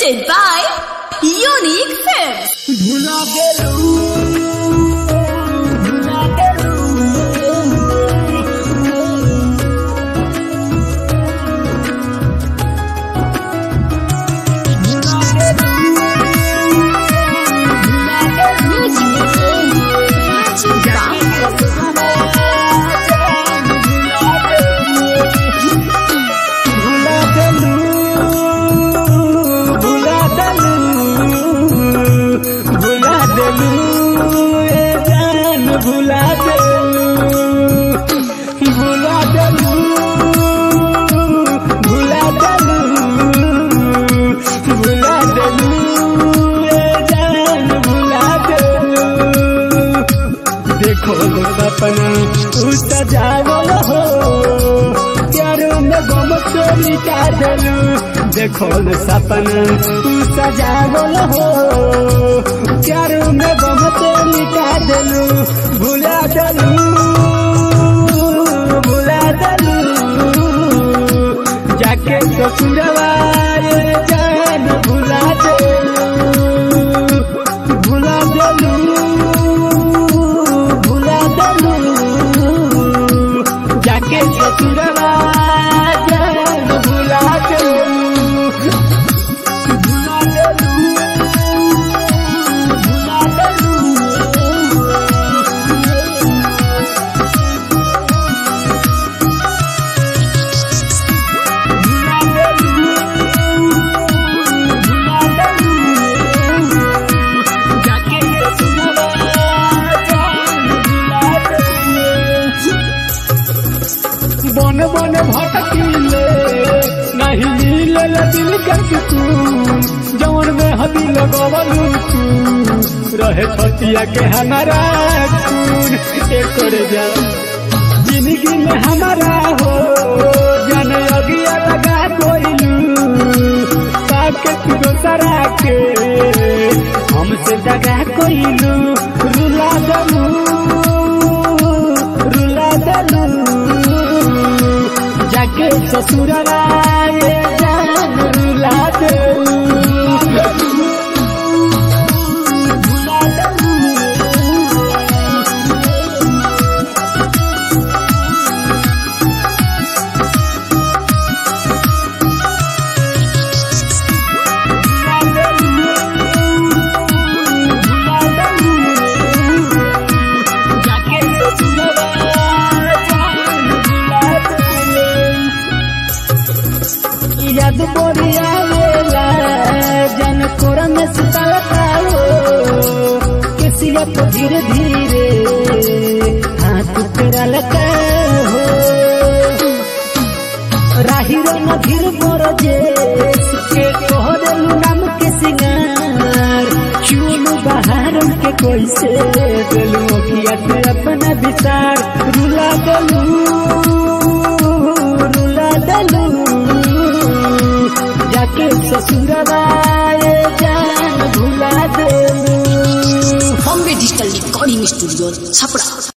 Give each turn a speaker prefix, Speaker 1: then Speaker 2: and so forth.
Speaker 1: presented by Unique Films.
Speaker 2: भुला गेलू भुला गेलू भुला गेलू भुला गेलू भुला गेलू भुला गेलू भुला देलू ए जान भुला देलू भुला देलू भुला देलू भुला देलू ए जान भुला देलू देखो लो सपना तू सजावल हो प्यारो में गम चोरी का देलू देखो लो सपना तू सजावल हो प्यारो में गम चोरी का देलू भुला देलू भुला देलू जाके ससुरवा ये जान भुला देलू भुला देलू भुला देलू जाके ससुरवा जान भुला देलू भुला देलू भुला देलू भुला देलू भुला देलू जाके ससुरवा जान भुला देलू बन बन भटकीले नहीं मिले दिल के सुकून जौन में हदी लगवलू तू रहे छतिया के हमारा खून एक जा जिंदगी में हमारा हो जन अगिया लगा कोइलू पाके तू दोसरा के हमसे दगा कोइलू रुला दलू रुला दलू जाके ससुरवा ये जान रुला दलू भुला दलू भुला दलू भुला दलू जाके ससुरवा जान भुला दलू याद बोरिया वेला जन कोरा में सुतलता हो किसिया तो धीरे धीरे हाथ तेरा लगा हो राही रो न धीर मोर जे के कोहरलू नाम के सिंगार चूलू बाहर के कोई से दिलू किया ते अपना विचार रुला दलू रुला दलू जाके ससुरवा ये जान भुला देलू
Speaker 1: Bombay Digital Recording Studio, Chapra.